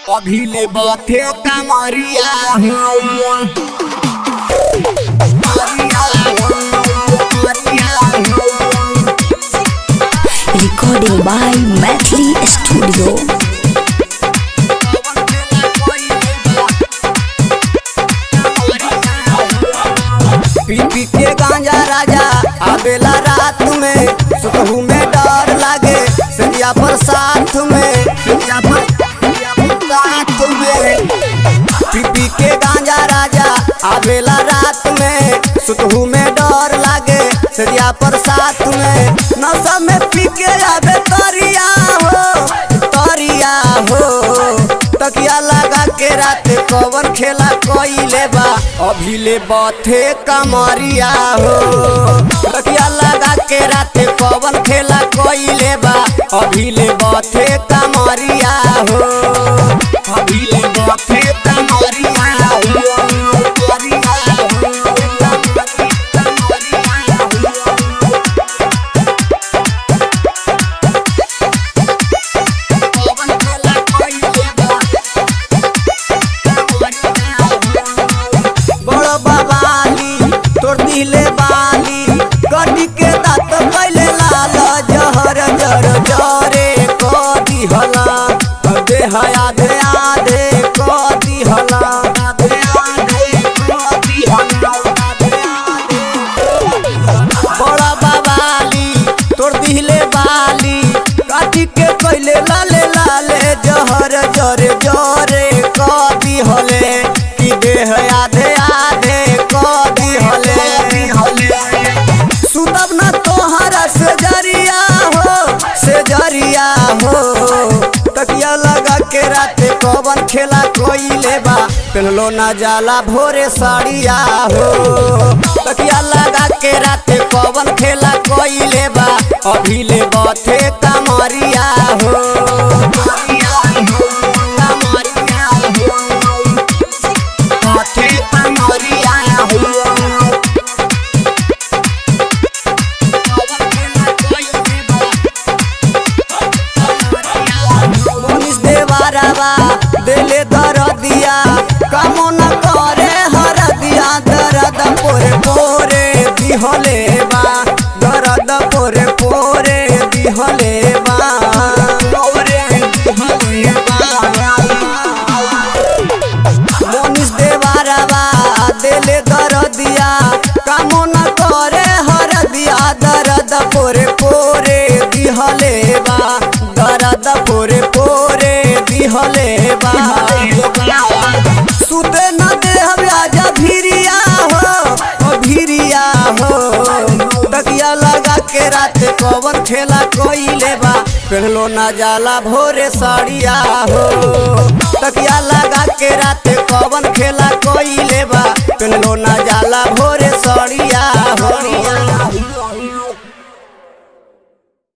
अभी ले बाथे कमरिया recording by Mathli Studio. पी पी के गांजा राजा आवेला रात में सुतहू में डर लागे सरिया पर साथ में सरिया पर सरिया पर साथ में पी पी के गांजा राजा आवेला रात में सुतहू में डर लागे सरिया पर साथ में नशा में पी के आवे तरिया हो तरिया हो तकिया लगा के रात कवन खेला कोइले बा अभी ले बथे कमरिया हो तकिया लगा के रात कवन खेला कोइले बा अभी ले बथे कमरिया हो अभी ले बथे कमरिया हो कमरिया बड़ बाबाली तोर दिले बाली गड्डी के दांत कैले लाल जहर जर जरे क दिहला देह आधे आधे क दिहला आधे आधे क दिहला आधे आधे बड़ा बाबाली तोर दिले बाली काटी के कैले लाले लाले जहर जरे जरे क दिहले कि देह आधे आधे क दिहले सुतब न तोहरा से जरिया हो से जरिया हो तकिया लगा के राते कवन खेला कोइले बा पहनलो ना जाला भोरे साड़िया हो तकिया लगा के राते कवन खेला कोइले बा अभी ले बथे कमरिया हो कमरिया हो बथे कमरिया हो मनीष देवारावा दिले दर दिया कामो न करे हर दिया दर्द पोरे पोरे दिहले बा दर्द पोरे पोरे दिहले बा पोरे दिहले बा मनीष देवारावा दिले दर दिया कामो न करे हर दिया दर्द पोरे पोरे दिहले बा दर्द पोरे पोरे दिहले बा सुते न दे हम आजा भिरिया हो ओ भिरिया हो तकिया लगा के रात कवन खेला कोइले बा पहलो न जाला भोरे साड़िया हो तकिया लगा के रात कवन खेला कोइले बा पहलो न जाला भोरे साड़िया